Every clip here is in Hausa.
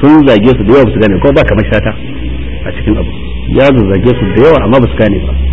sun zage su da yawa ba su gane ko ba kamar shata a cikin abu ya zage su da yawa amma ba su gane ba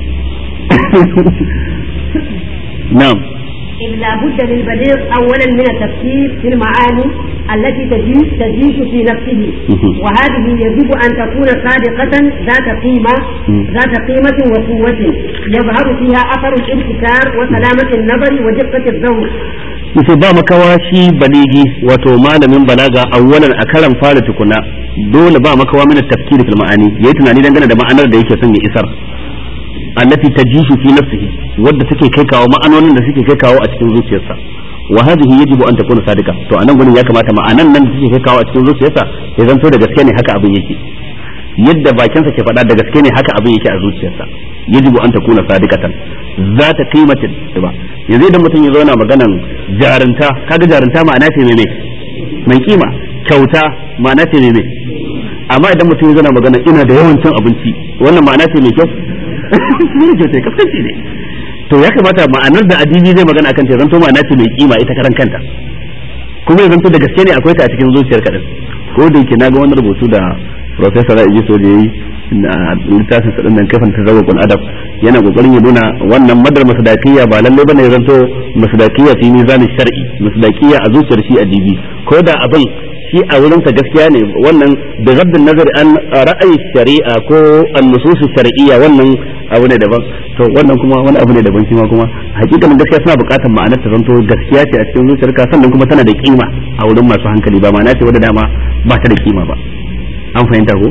na'am إذ لا بد للبليغ أولا من التفكير في المعاني التي تجيش تجيش في نفسه وهذه يجب أن تكون صادقة ذات قيمة ذات قيمة وقوة يظهر فيها أثر الابتكار وسلامة النظر ودقة الذوق yace ba makawa shi baligi wato malamin balaga awwalan a karan fara tukuna dole ba makawa mina tafkiri fil ma'ani yayi tunani dangane da ma'anar da yake son ya isar allati tajishu fi nafsihi wadda take kai kawo ma'anonin da suke kai kawo a cikin zuciyarsa wa hadhihi yajibu an takuna sadika to anan gurin ya kamata ma'anan nan da take kai kawo a cikin zuciyarsa ya zanto da gaske ne haka abin yake yadda bakinsa ke faɗa da gaske ne haka abin yake a zuciyarsa yajibu an takuna sadikatan za ta qimatin ba yanzu idan mutum ya zo yana maganan jarunta kaga jarunta ma'ana ce mai mai kima kyauta ma'ana ce mai amma idan mutum ya zo yana magana ina da yawan cin abinci wannan ma'ana ce mai kyau ne kyauta kaskanci ne to ya kamata ma'anar da adibi zai magana akan ta zanto ma'ana ce mai kima ita karan kanta kuma ya zanto da gaske ne akwai ta a cikin zuciyar kaɗan ko da yake na ga wani rubutu da professor Raiji Soje yayi na littafin sa dinnan kafin tazawwaqul adab yana kokarin ya nuna wannan madar masdaqiyya ba lalle bane ya zanto masdaqiyya fi mizanin shar'i masdaqiyya a zuciyar shi adibi ko da abin shi a wurin sa gaskiya ne wannan da gaddin nazari an ra'ayi shari'a ko an-nusus shar'iyya wannan abu ne daban to wannan kuma wani abu ne daban shi ma kuma hakikanin gaskiya suna buƙatar ma'anar ta zanto gaskiya ce a cikin zuciyarka sannan kuma tana da kima a wurin masu hankali ba ma'ana ce wadda dama ba ta da kima ba an fahimta ko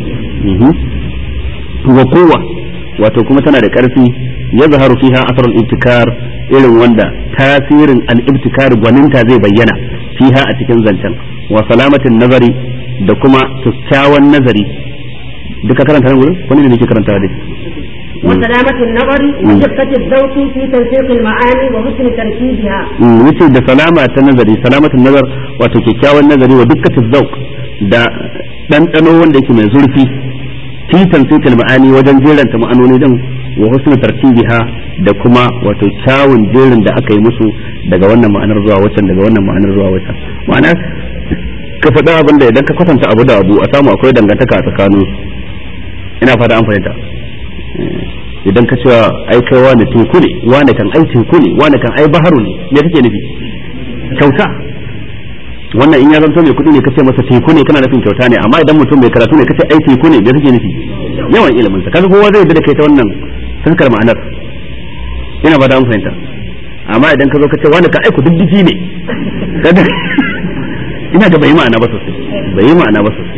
wa kowa wato kuma tana da ƙarfi ya zaharu fiha asar al-ibtikar irin wanda tasirin al-ibtikar gwaninta zai bayyana fiha a cikin zancen wa salamatin nazari da kuma kyakkyawan nazari duka karanta nan gurin wani ne nake karanta dai وسلامة النظر ودقة الذوق في تنسيق المعاني وحسن تركيبها. wuce da salama ta nazari salamatin nazar wato kyakkyawan nazari wa dukkan zauk da ɗanɗano wanda yake mai zurfi fi tansikil ma'ani wajen jeranta ma'anoni din wa husnul tartibiha da kuma wato kyawun jerin da aka yi musu daga wannan ma'anar zuwa waccan daga wannan ma'anar zuwa waccan ma'ana ka faɗa abin da idan ka kwatanta abu da abu a samu akwai dangantaka a tsakanin ina fata an fahimta idan ka cewa ai kai wani teku ne wani kan ai teku ne wani kan ai baharu ne me kake nufi kyauta wannan in ya zanto mai kuɗi ne kace masa teku ne kana nufin kyauta ne amma idan mutum mai karatu ne kace ai teku ne me kake nufi yawan ilimin sa kaga kowa zai yarda da kai ta wannan fuskar ma'anar ina ba da an fahimta amma idan ka zo ka ce wani ka aiku diddiki ne kaga ina ga bai yi ma'ana ba sosai bai yi ma'ana ba sosai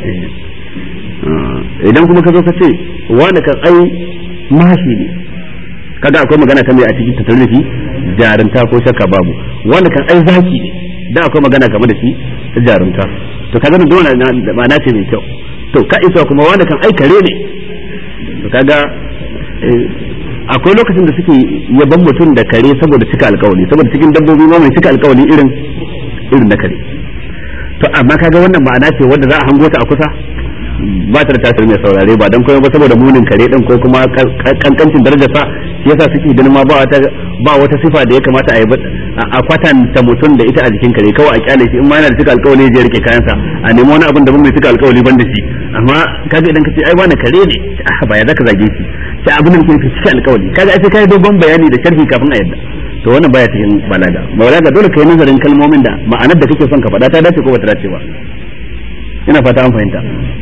idan kuma ka zo ka ce wani kan ai mashi ne kaga akwai magana ta mai a cikin tattalin jarinta ko shakka babu wani kan ai zaki ne da akwai magana game da shi ta jarumta to kaga dole ma'ana ce mai kyau to ka isa kuma wanda kan ai kare ne to kaga akwai lokacin da suke yaban mutum da kare saboda cika alkawali saboda cikin dabbobi ma mai cika alkawali irin irin na kare to amma kaga wannan ma'ana ce wanda za a hango ta a kusa ba ta da tasiri mai saurare ba dan koyo ba saboda munin kare din ko kuma kankancin darajar sa shi yasa suke ganin ma ba wata ba wata sifa da ya kamata a yi a kwatanta mutum da ita a jikin kare kawai a kyale shi in ma yana da cika alkawali ya rike kayansa a nemi wani abin da ban mai cika alkawali ban da shi amma kaga idan ka ce ai wani kare ne ah ba ya zaka zage shi sai abin da muke cika alkawali kaga ai sai kai dogon bayani da sharhi kafin a yadda to wannan baya cikin balaga balaga dole kai nazarin kalmomin da ma'anar da kake son ka faɗa ta dace ko bata dace ba ina fata an fahimta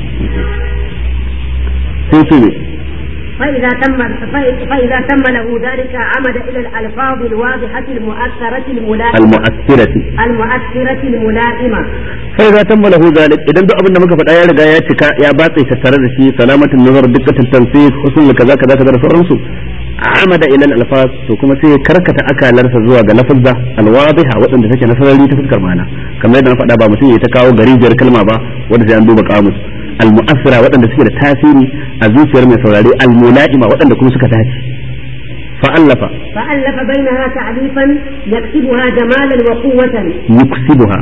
sai ce ne فإذا تم فإذا تم له ذلك عمد إلى الألفاظ الواضحة المؤثرة الملائمة المؤثرة المؤثرة الملائمة فإذا تم له ذلك إذا دو أبن مكة فتايا رجا يا تكا يا باطي سترد شيء سلامة النظر دقة التنسيق حسن كذا كذا كذا رسول عمد إلى الألفاظ وكما سي كركة أكا لرس زوا لفظة الواضحة وأن تفكر نصر لي تفكر معنا كما يدنا فدا با مسي يتكاو غريجر كلمة با وanda sai an duba kamus al-mu'assira waɗanda suke da tasiri a zuciyar mai saurare al-mula'ima waɗanda kuma suka dace fa'allafa فألف بينها تعريفا يكسبها جمالا وقوة yuksibuha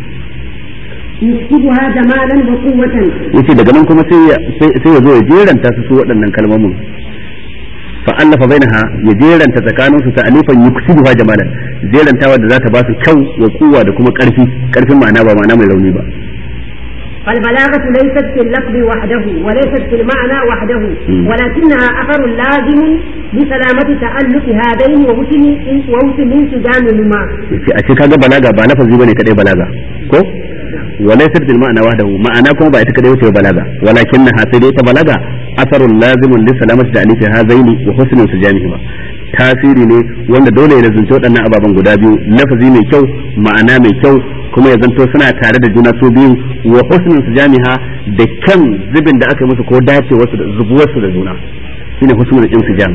يكسبها جمالا وقوة yace daga nan kuma sai ya sai ya zo ya jeranta su su waɗannan kalmomin fa'allafa bainaha ya jeranta tsakanin su ta'alifan yuksibuha jamalan jerantawa da za ta ba su kyau wa kuwa da kuma ƙarfi ƙarfin ma'ana ba ma'ana mai rauni ba فالبلاغة ليست في اللفظ وحده وليست في المعنى وحده ولكنها أثر لازم لسلامة تألف هذين وحسن وحسن انسجامهما. أشي كذا بلاغة بلفظ بني كده بلاغة كو وليست في المعنى وحده معنى كما بقت كده وتي بلاغة ولكنها سيدي بلاغة أثر لازم لسلامة تألف هذين وحسن انسجامهما. tasiri ne wanda dole ya lazunci waɗannan ababen guda biyu lafazi mai kyau ma'ana mai kyau kuma ya zanto suna tare da juna su biyu wa husnin su jami'a da kyan zubin da aka yi musu ko dacewa su da zubuwarsu da juna shine husnul insijam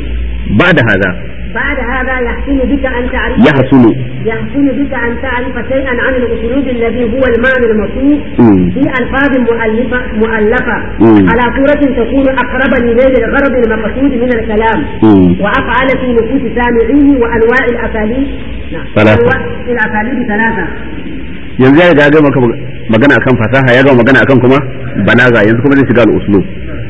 ba da haza بعد هذا يحسن بك أن تعرف يحسن يحسن بك أن تعرف شيئا عن الأسلوب الذي هو المعنى الموصوف في ألفاظ مؤلفة مؤلفة على صورة تكون أقرب لنيل الغرض المقصود من الكلام وأفعل في نفوس سامعيه وأنواع الأساليب ثلاثة أنواع الأساليب ثلاثة yanzu ya ga maka magana akan fasaha ya ga magana akan kuma balaga yanzu kuma zai shiga al-uslub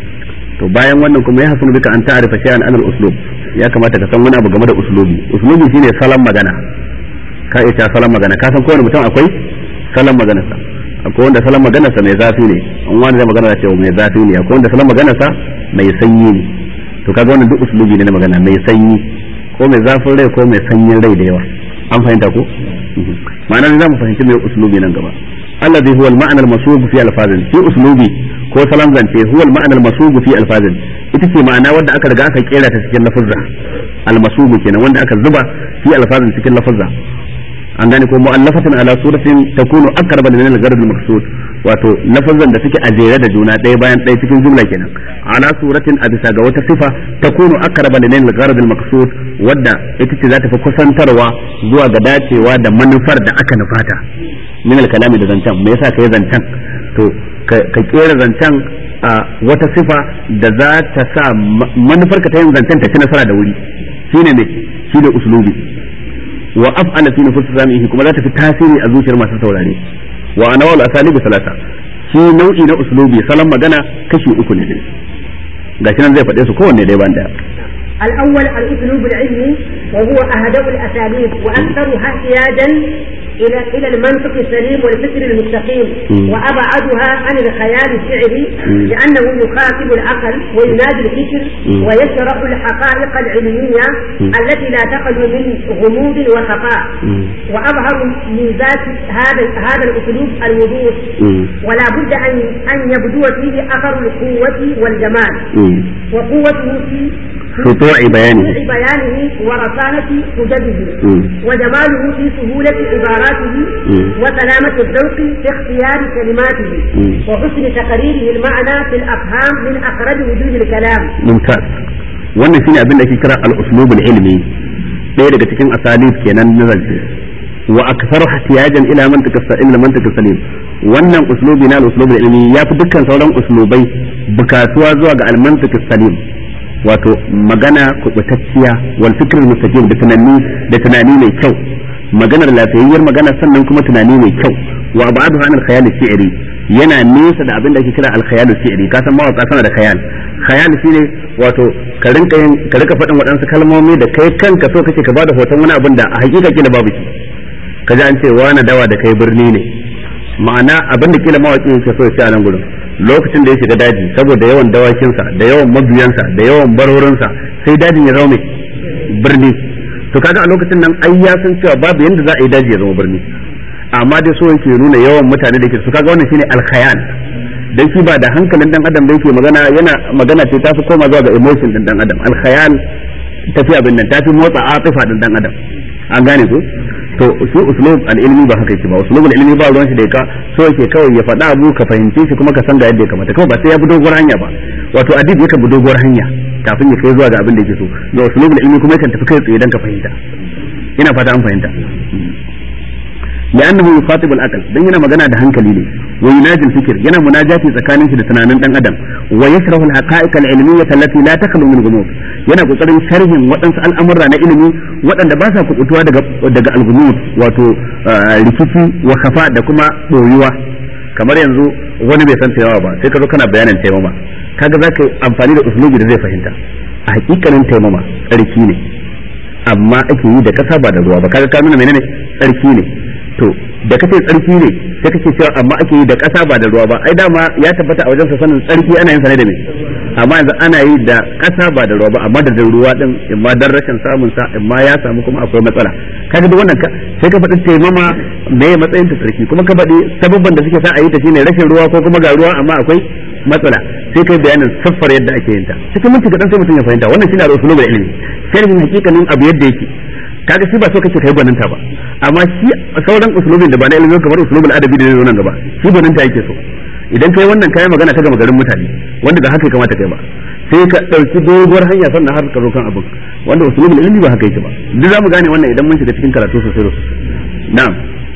to bayan wannan kuma ya hasunu bika an ta'rifa shay'an an al-uslub ya kamata ka san wani abu game da uslubi uslubi shine salon magana ka ita salon magana ka san kowane mutum akwai salon magana sa akwai wanda salon magana sa mai zafi ne an wani zai magana da cewa mai zafi ne akwai wanda salon magana sa mai sanyi ne to kaga wannan duk uslubi ne na magana mai sanyi ko mai zafin rai ko mai sanyin rai da yawa an fahimta ko ma'ana za mu fahimci mai uslubi nan gaba alladhi huwa al-ma'na al-masub fi al-fazil fi uslubi ko salon zance huwa al-ma'na al-masub fi al-fazil ita ce ma'ana wanda aka riga aka kera ta cikin lafazza al-masub kenan wanda aka zuba fi al-fazil cikin lafazza an gane ko mu'allafatin ala suratin takunu aqrab lil gharad al-maqsud wato lafazan da suke a jere da juna ɗaya bayan ɗaya cikin jumla kenan ala suratin a bisa ga wata sifa takunu aqrab lil gharad al-maqsud wadda ita ce za ta fi kusantarwa zuwa ga dacewa da manufar da aka nufata min al-kalami da zancen me yasa kai zancen to ka kera zancen a wata sifa da za ta sa manufar ka ta yin zancen ta ci nasara da wuri shine ne shi da uslubi wa af'ala fi nufus samihi kuma za ta fi tasiri a zuciyar masu saurare wa anawal asalibu salasa shi nau'i na uslubi salon magana kashi uku ne gashi nan zai faɗe su kowanne dai ban daya الأول الأسلوب العلمي وهو أهدأ الأساليب وأكثرها احتياجا إلى إلى المنطق السليم والفكر المستقيم وأبعدها عن الخيال الشعري لأنه يخاطب العقل وينادي الفكر ويشرح الحقائق العلمية التي لا تخلو من غموض وخفاء وأظهر ميزات هذا هذا الأسلوب الوضوح ولا بد أن أن يبدو فيه أثر القوة والجمال وقوته في سطوع بيانه بيانه ورصانة حججه وجماله في سهولة عباراته وسلامة الذوق في اختيار كلماته وحسن تقريره المعنى في الأفهام من أخرج وجوه الكلام ممتاز wannan shine abin da ake kira al-uslub al-ilmi ɗaya daga cikin asalib kenan na zance wa aktharu ihtiyajan ila mantiq ila mantiq salim wannan uslubi na al-uslub al-ilmi yafi dukkan sauran uslubai bukatuwa zuwa ga al-mantiq salim wato magana kubutacciya wal fikr mustaqim da tunani da tunani mai kyau maganar lafiyayyar magana sannan kuma tunani mai kyau wa ba'du an al khayal shi'ri yana nesa da abin da ake kira al khayal shi'ri ka san mawaka sana da khayal khayal shine wato ka rinka yin ka rinka faɗin waɗansu kalmomi da kai kanka so kake ka bada hoton wani abin da a hakika kila babu shi kaji an ce wani dawa da kai birni ne ma'ana abin da kila mawaki yake so ya ce a nan gurin lokacin da ya shiga daji saboda yawan dawakinsa da yawan mabiyansa da yawan barorinsa sai dajin ya zama mai birni to kaga a lokacin nan ai ya san cewa babu yanda za a yi daji ya zama birni amma dai so yake nuna yawan mutane da ke su kaga wannan shine alkhayal dan shi ba da hankalin dan adam da yake magana yana magana ce ta fi koma zuwa ga emotion din dan adam alkhayal tafi abin nan tafi motsa atifa din dan adam an gane ko to shi uslub al-ilmi ba haka yake ba uslub al-ilmi ba ruwan shi da ka so yake kawai ya faɗa abu ka fahimce shi kuma ka san ga yadda ya kamata kawai ba sai ya bi doguwar hanya ba wato adib yakan bi doguwar hanya kafin ya kai zuwa ga abin da yake so ga uslub al-ilmi kuma yakan tafi kai tsaye dan ka fahimta ina fata an fahimta لأنه يخاطب العقل دين yana magana da hankali ne ويناجي الفكر yana munajati tsakanin shi da tunanin dan adam ويشرح الحقائق العلمية التي لا تخلو من غموض yana kokarin sharhin waɗansu al'amurra na ilimi waɗanda ba sa kubutuwa daga daga al wato rikici wa khafa da kuma boyuwa kamar yanzu wani bai san taimawa ba sai ka zo kana bayanin taimama kaga za ka yi amfani da uslubi da zai fahimta a hakikanin taimama tsarki ne amma ake yi da kasa ba da ruwa ba kaga ka nuna menene tsarki ne to da kace tsarki ne sai kake cewa amma ake yi da ƙasa ba da ruwa ba ai dama ya tabbata a wajen sa sanin tsarki ana yin sa ne da me amma yanzu ana yi da ƙasa ba da ruwa ba amma da ruwa din in ma dan rashin samun sa in ma ya samu kuma akwai matsala kaga duk wannan sai ka faɗi taimama me matsayin ta tsarki kuma ka faɗi sababban da suke sa a yi ta shine rashin ruwa ko kuma ga ruwa amma akwai matsala sai kai bayanin siffar yadda ake yin ta cikin minti kaɗan sai mutum ya fahimta wannan shine al-usulul ilmi sharhin hakikanin abu yadda yake kaga shi ba so kake kai gwaninta ba amma shi sauran usulubin da ba na ilimi kamar usulubul adabi da zai nan gaba shi gwaninta yake so idan kai wannan kayan magana ta gama garin mutane wanda da haka ya kamata kai ba sai ka dauki doguwar hanya sannan har ka zo kan abin wanda usulubul ilmi ba haka yake ba duk zamu gane wannan idan mun shiga cikin karatu sosai sosai na'am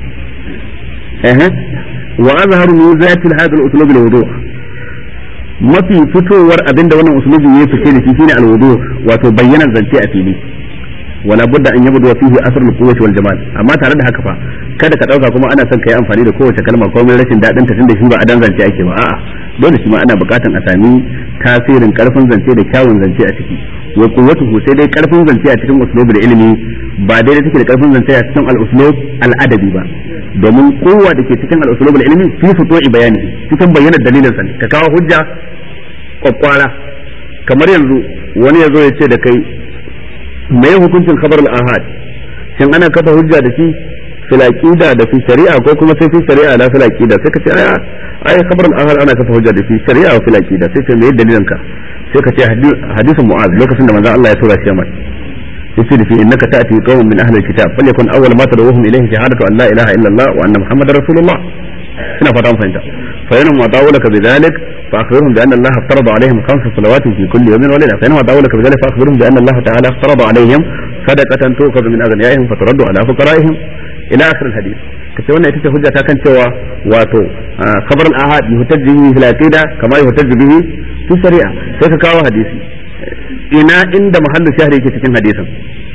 eh wa azharu mizati hadha al-uslub al-wudu' mafi fitowar abinda wannan usulubi ya fice da shi shine al-wudu wato bayyana zance a fili wala budda an yabdu fihi asr al-quwwati wal jamal amma tare da haka fa kada ka dauka kuma ana son kai amfani da kowace kalma ko mai rashin dadin ta tunda shi ba adan zance ake ba a'a dole shi ma ana bukatan a sami tasirin karfin zance da kyawun zance a ciki wa quwwatuhu sai dai karfin zance a cikin uslubul ilmi ba daidai take da karfin zance a cikin al-uslub al-adabi ba domin kowa da ke cikin al-uslubul ilmi fi futu'i bayani cikin bayyana dalilin sa ne ka kawo hujja kwakwara kamar yanzu wani ya zo ya ce da kai me hukuncin khabar al-ahad shin ana kafa hujja da shi fil aqida da fi shari'a ko kuma sai fi shari'a la fil aqida sai ka ce aya ai khabar al-ahad ana kafa hujja da fi shari'a wa fil aqida sai ce me dalilin ka sai ka ce hadisin mu'az lokacin da manzon Allah ya tura shi Yaman yace da shi innaka ta'ti qauman min ahli al-kitab falyakun awwal ma tad'uhum ilayhi shahadatu an la ilaha illa Allah wa anna muhammadar rasulullah ina fata mun fahimta fa yana ma dawulaka bidhalik فأخبرهم بأن الله افترض عليهم خمس صلوات في كل يوم وليلة فإنما دعولك بذلك فأخبرهم بأن الله تعالى افترض عليهم صدقة تؤخذ من أغنيائهم فترد على فقرائهم إلى آخر الحديث kace wannan ita ce hujja ta kan cewa wato khabar al-ahad yuhtajju bihi fil aqida kama yuhtajju bihi fi shari'a sai ka kawo hadisi ina inda mahallu shahri yake cikin hadisin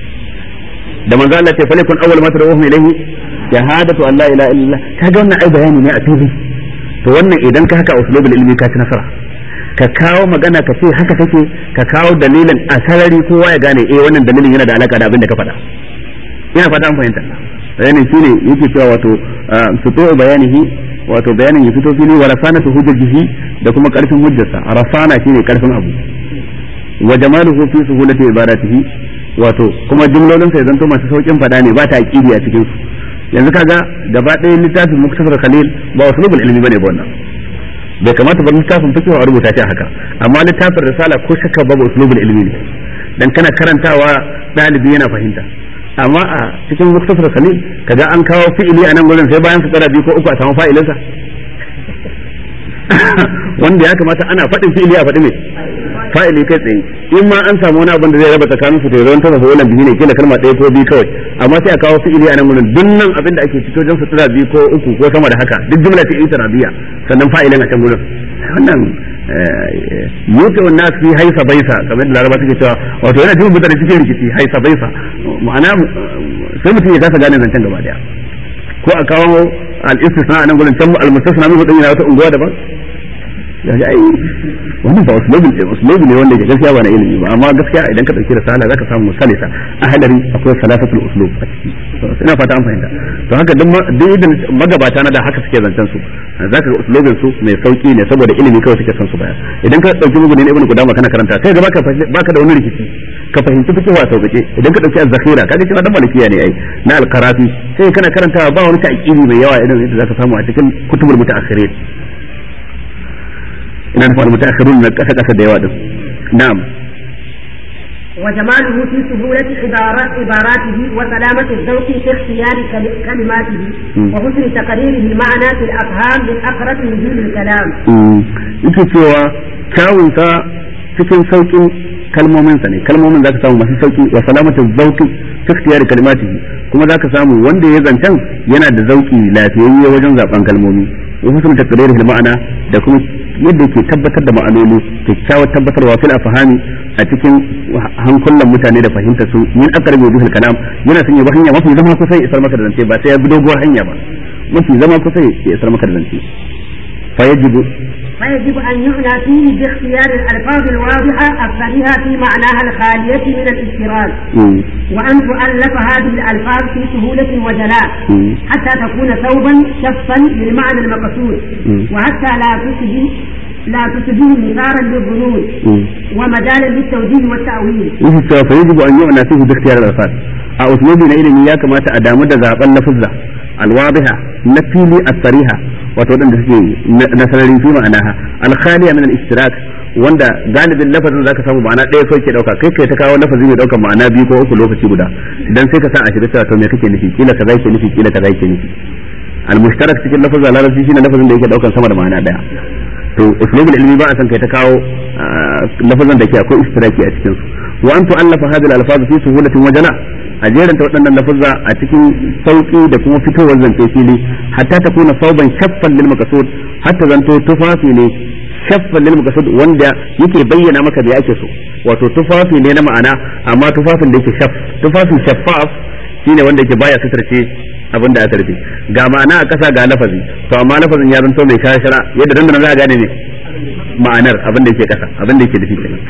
da manzo Allah ce falikun awwal ma tad'uhum ilayhi shahadatu an la ilaha illallah kaga wannan ai bayani ne a fili to wannan idan ka haka uslubul ilmi ka ci nasara ka kawo magana ka ce haka take ka kawo dalilin a sarari kowa ya gane eh wannan dalilin yana da alaka da abin da ka faɗa ina fata an fahimta bayanin shine yake cewa wato fito bayanihi wato bayanin ya fito fili wa rasana tu hujjajihi da kuma karfin hujjarsa rasana shine karfin abu wa jamaluhu fi suhulati ibadatihi wato kuma jumlolin sa zanto masu saukin fada ne ba ta aqidi a cikin su yanzu kaga gaba ɗaya littafin muktasar khalil ba usulubul ilmi bane ba wannan bai kamata ba littafin fiqh a rubuta shi haka amma littafin risala ko shakka babu usulubul ilmi ne dan kana karantawa dalibi yana fahimta amma a cikin muktasar khalil kaga an kawo fi'ili a nan gurin sai bayan fitsara biyu ko uku a samu fa'ilinsa wanda ya kamata ana faɗin fi'ili a faɗi ne fa'ili kai tsaye in ma an samu wani abin da zai raba tsakanin su to yawan ta wannan biyu ne kila kalma ɗaya ko biyu kawai amma sai a kawo fi'ili a nan gurin dunnan abin da ake fito don sutura biyu ko uku ko sama da haka duk jumla ta ita rabiya sannan fa'ilin a can gurin wannan yuta wa nas fi haisa baisa kamar da laraba suke cewa wato yana jin mutane cikin rikici haisa baisa ma'ana sai mutum ya kasa gane zancen gaba daya ko a kawo al-istisna a nan gurin can al-mustasna min hudun yana wata unguwa daban ya ji ai wannan ba uslubi ne uslubi ne wanda ke gaskiya ba na ilimi ba amma gaskiya idan ka dauki risala zaka samu salisa a hadari akwai salasatul uslub a ciki ina fata an fahimta to haka duk duk idan magabata na da haka suke zancen su zaka ga uslubin su mai sauki ne saboda ilimi kawai suke son su baya idan ka dauki mugun ibn qudama kana karanta sai ga baka baka da wani rikici ka fahimci fiqh wa sauƙaƙe idan ka dauki az-zakhira kaga cewa dan malikiya ne ai na al-qarafi sai kana karantawa ba wani ta'qili mai yawa idan yadda zaka samu a cikin kutubul mutaakhirin ina da fara mutaakhirun na kasa kasa da yawa din na'am وجماله في سهولة عبارات عباراته وسلامة الذوق في اختيار كلماته وحسن تقريره المعنى في الأفهام من أقرب نزول الكلام. yake cewa kyawunsa cikin saukin kalmominsa ne kalmomin za ka samu masu sauki wa salamatu zauki fi ikhtiyari kalimatihi kuma za ka samu wanda ya zancen yana da zauki lafiyayye wajen zaben kalmomi wa husnul taqriril ma'ana da kuma yadda ke tabbatar da ma'anoni kyakkyawar tabbatarwa fil afhami a cikin hankulan mutane da fahimta su min aqrabi wujuhil kalam yana son ya bi hanya mafi zama kusa ya isar maka da zance ba sai ya bi doguwar hanya ba mafi zama kusa ya isar maka da zance fa yajibu فيجب أن يعنى فيه باختيار الألفاظ الواضحة الصريحة في معناها الخالية من الاضطراد وأن تؤلف هذه الألفاظ في سهولة وجلاء حتى تكون ثوبا شفا للمعنى المقصود وحتى لا تشبه لا تشبه مثارا للظنون ومجالا للتوجيه والتأويل. فيجب أن يعنى فيه باختيار الألفاظ. a uslubi na ilimi ya kamata a damu da zaben lafuzza alwadiha na fili as-sariha wato wadanda suke na sararin fi ma'anaha al-khaliya min al-ishtirak wanda galibin lafazin zaka samu ma'ana ɗaya kawai ke dauka kai kai ta kawo lafazi mai daukar ma'ana biyu ko uku lokaci guda dan sai ka sa a shiga cewa to me kake nufi kila kaza yake nufi kila kaza yake nufi al-mushtarak cikin lafazin larabci shine lafazin da yake daukar sama da ma'ana ɗaya to uslubul ilmi ba a san kai ta kawo lafazan da ke akwai istiraki a cikin su wa an tu'allafa hadhihi al-alfaz fi suhulatin wa jala' a jeranta waɗannan lafuzza a cikin sauƙi da kuma fitowar zance fili hatta ta kuna sauban shaffan lil maqsud hatta zanto tufafi ne shaffan lil maqsud wanda yake bayyana maka da yake so wato tufafi ne na ma'ana amma tufafin da yake shaff tufafi shaffaf shine wanda yake baya sutarce abin da aka rufe ga ma'ana a ƙasa ga lafazi to amma lafazin ya zanto mai shara yadda dandana za a gane ne ma'anar abin da yake ƙasa abin da yake nufi kenan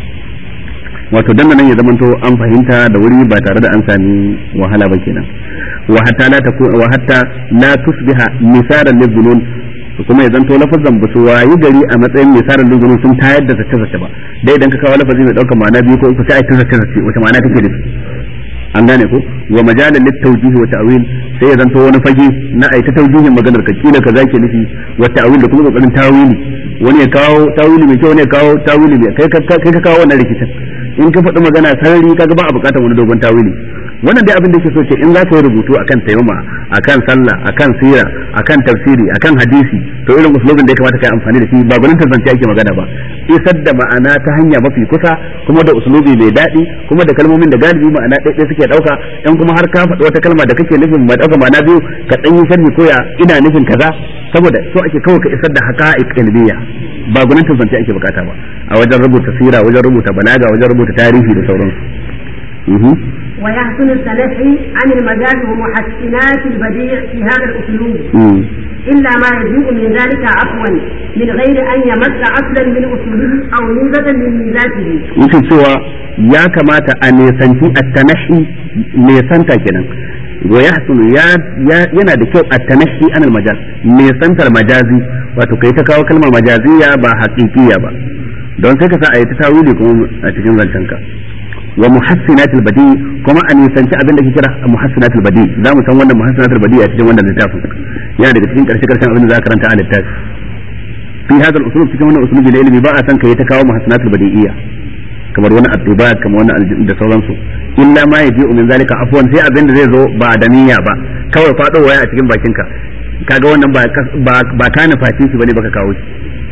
wato dan nan ya zamanto an fahimta da wuri ba tare da an sami wahala ba kenan wa hatta la taku wa hatta la tusbiha misaran lizunun kuma ya zanto lafazan ba su wayi gari a matsayin misaran lizunun sun tayar da zace zace ba dai idan ka kawo lafazi mai daukar ma'ana biyu ko uku sai ai ta zace zace wata ma'ana kake da an gane ko wa majalan lit tawjih wa ta'wil sai ya zanto wani fage na ai ta tawjihin maganar ka kila kaza ke nufi wa ta'wil da kuma kokarin tawili wani ya kawo tawili mai kyau wani ya kawo tawili mai kai kai ka kawo wannan rikicin in ka faɗi magana sarari kaga ba a buƙatar wani dogon tawili wannan dai abin da ke so ce in za ka yi rubutu akan taimama akan sallah akan sira akan tafsiri akan hadisi to irin uslubin da ya kamata kai amfani da shi ba gwanin tantance ake magana ba isar da ma'ana ta hanya mafi kusa kuma da uslubi mai daɗi kuma da kalmomin da galibi ma'ana ɗaiɗai suke ɗauka in kuma har ka faɗi wata kalma da kake nufin ma ɗauka ma'ana biyu ka ɗan yi sharhi ko ya ina nufin kaza saboda so ake kawai ka isar da haqa'iq ilmiya ba gwanin tantance ake bukata ba a wajen rubuta sira wajen rubuta balaga wajen rubuta tarihi da sauransu ويحسن التنحي عن المجاز ومحسنات البديع في هذا الأسلوب إلا ما يجيء من ذلك عفوا من غير أن يمس أصلا من أصوله أو ميزة من ميزاته yake cewa ya kamata a nesanci at-tanahi nesanta kenan wa yahsunu yana da kyau at-tanahi anil majaz nesantar majazi wato kai ta kawo kalmar majaziya ba haqiqiya ba don sai ka sa a yi ta tawili kuma a cikin zancenka wa muhassinatul badi kuma a nisanci abin da ke kira muhassinatul badi za mu san wannan muhassinatul badi a cikin wannan littafin yana daga cikin karshe karshen abin da za ka karanta a littafi fi hadal usulub cikin wannan usulubi na ilimi ba a san kai ta kawo muhassinatul badi'iyya kamar wani adduba kamar wani da sauransu illa ma yaji min zalika afwan sai abin da zai zo ba da niyya ba kawai fado waya a cikin bakinka kaga wannan ba ba ka nufaci shi bane baka kawo shi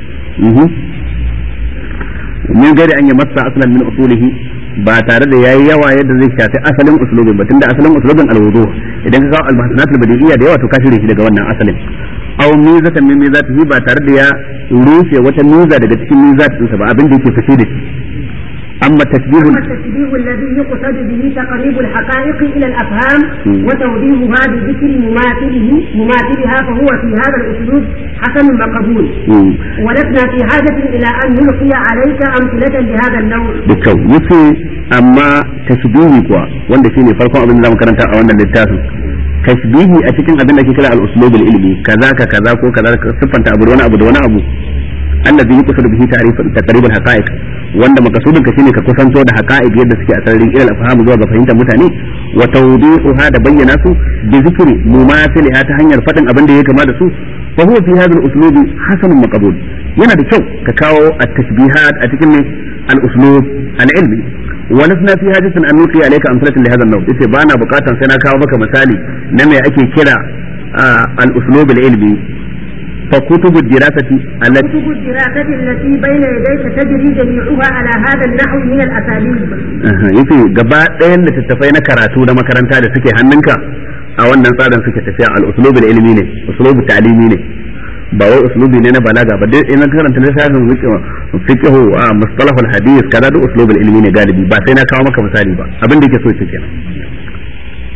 min gari an yi masa aslan min usulihi ba tare da yayi yawa yadda zai shafi asalin uslubin ba tunda asalin uslubin alwudu idan ka kawo almasanat albadiyya da yawa to ka shirye shi daga wannan asalin aw mizatan min mizatihi ba tare da ya rushe wata miza daga cikin mizatinsa ba abin da yake fice da shi أما التشبيه أما التشبيه الذي يقصد به تقريب الحقائق إلى الأفهام وتوضيحها بذكر مماثله مماثلها فهو في هذا الأسلوب حسن مقبول ولسنا في حاجة إلى أن نلقي عليك أمثلة لهذا النوع. بالكو يفي أما تشبيه كوا wanda shine farkon abin da zamu karanta a wannan littafin tashbihi a cikin abin da ke kira al-uslub al-ilmi kaza ka kaza ko kaza siffanta abu da wani abu da wani abu allazi yuqsadu bihi ta'rif taqrib al-haqa'iq wanda makasudin ka shine ka kusanto da haqa'iq yadda suke a sararin ilal afhamu zuwa ga fahimtar mutane wa tawdihuha da bayyana su bi zikri mumathiliha ta hanyar fadin abin da ya kama da su fa huwa fi hadha al-uslubi hasanun maqbul yana da kyau ka kawo at-tashbihat a cikin al-uslub al-ilmi wa lasna fi hajatin an nuqi alayka amsalatan li hadha an-naw yace bana bukatan sai na kawo maka misali na me ake kira al-uslub al-ilmi فكتب الدراسة التي كتب الدراسة التي بين يديك تجري جميعها على هذا النحو من الأساليب. yace gaba ɗayan littattafai na karatu na makaranta da suke hannunka a wannan tsarin suke tafiya al-uslub ilmi ne uslub ta'limi ne ba wai uslubi ne na balaga ba dai in karanta lissafin fiqh a mustalah al-hadith kaza da uslub ilmi ne galibi ba sai na kawo maka misali ba abin da yake so yake kenan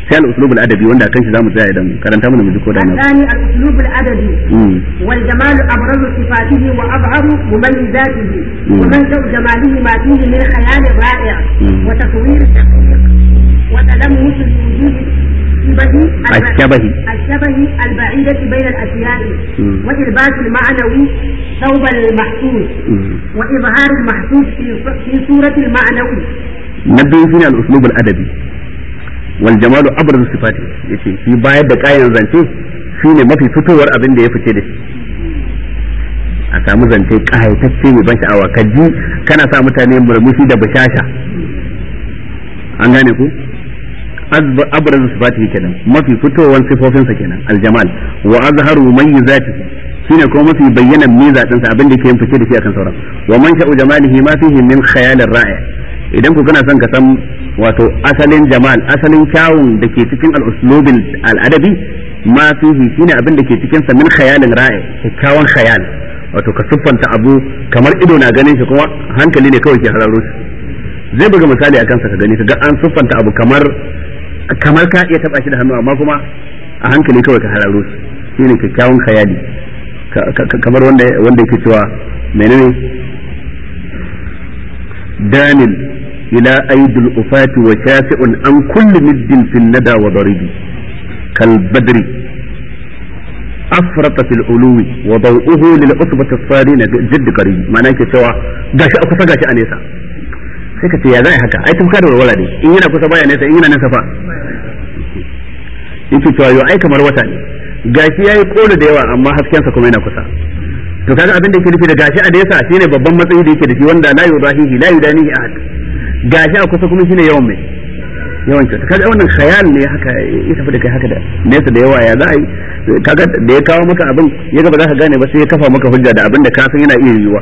sai al-uslub al-adabi wanda kan shi zamu tsaya idan karanta mana mu ji ko da na الثاني الأسلوب الأدبي Mm. والجمال أبرز صفاته وأظهر مميزاته مم. ومنشأ جماله ما فيه من خيال رائع مم. وتصوير دقيق وتلمس الوجود الشبه الشبه. الشبه البعيدة بين الأشياء مم. وإلباس المعنوي ثوب المحسوس Mm. وإظهار المحسوس في في صورة المعنوي na biyu shine al-uslub al-adabi wal jamalu abraz sifati yace shi bayar da kayan zance shine mafi fitowar abin da ya fice da shi a samu zance kayatacce mai ban sha'awa ka ji kana sa mutane murmushi da bashasha an gane ku Azb- abraz sifati kenan mafi fitowar sifofinsa kenan aljamal wa azharu mumayyizati shine kuma mafi bayyanan miza dinsa abin da yake yin fice da shi akan sauran wa man sha'u jamalihi ma fihi min khayalir ra'i idan ku kana son ka san wato asalin jamal asalin kyawun da ke cikin al-uslubin al-adabi ma fihi shine abin da ke cikin sa min khayalin ra'i kyakkyawan khayal wato ka siffanta abu kamar ido na ganin shi kuma hankali ne kawai ke hararo shi zai buga misali a kansa ka gani ka ga an siffanta abu kamar kamar ka iya taba shi da hannu amma kuma a hankali kawai ka hararo shi shine kyakkyawan khayali Ka- ka- kamar wanda wanda yake cewa menene danil ila aidil ufati wa shafi'un an kulli middin fil nada wa daribi kal badri afrata fil uluwi wa daw'uhu lil usbati as-sarina jidd qarib ma'ana yake cewa gashi a kusa gashi a nesa sai ka ce ya zai haka ai tun ka da walwala ne in yana kusa baya nesa in yana nesa fa yake cewa yo ai kamar wata ne gashi yayi kola da yawa amma haskensa kuma yana kusa to kaga abin da yake nufi da gashi a nesa shine babban matsayi da yake da shi wanda la yudahihi la yudanihi ahad gashi a kusa kuma shine yawan mai yawan kyauta kaga wannan khayal ne haka ya tafi da kai haka da nesa da yawa ya za a yi kaga da ya kawo maka abin ya ga ba za ka gane ba sai ya kafa maka hujja da abin da ka san yana iya yiwuwa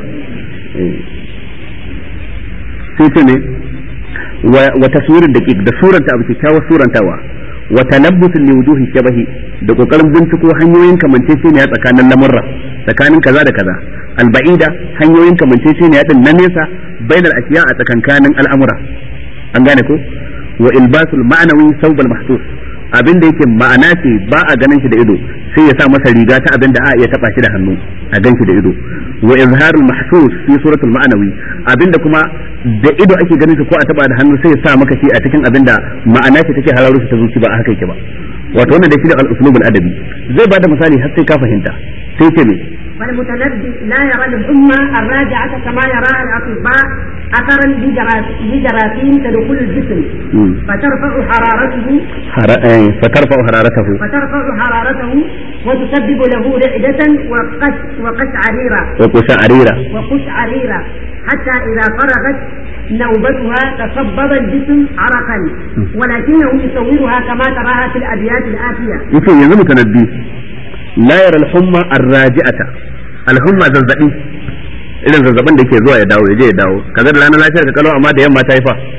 sai ce ne wa taswirin da da suranta abu kyakkyawar surantawa wa talabbusin li wujuhi shabahi da kokarin binciko hanyoyin kamanceceniya tsakanin lamurra tsakanin kaza da kaza alba'ida hanyoyin kamanceceniya din na nesa bainal ashiya a tsakankanin al'amura an gane ko wa ilbasul ma'anawi saubal mahsus abin da yake ma'ana ce ba a ganin shi da ido sai ya sa masa riga ta abin da a iya taba shi da hannu a gan shi da ido wa izharul mahsus fi suratul ma'anawi abin da kuma da ido ake ganin shi ko a taba da hannu sai ya sa maka shi a cikin abin da ma'ana ce take hararo shi ta zuci ba a haka yake ba wato wannan da shi da al-uslubul adabi zai bada misali har sai ka fahimta sai ce me والمتنبي لا يرى الأمة الراجعة كما يرى الأطباء أثرا لجراثيم تدخل الجسم فترفع حرارته فترفع حرارته فترفع حرارته وتسبب له رعدة وقش وقشعريرة وقشعريرة وقشعريرة حتى إذا فرغت نوبتها تصبب الجسم عرقا ولكنه يصورها كما تراها في الأبيات الآتية. يمكن يزم متنبي la yara al-humma ar-raji'ata al-humma zazzabi irin zazzabin da yake zuwa ya dawo ya je ya dawo kaga da ranar lafiyar ka kalau amma da yamma ta yi fa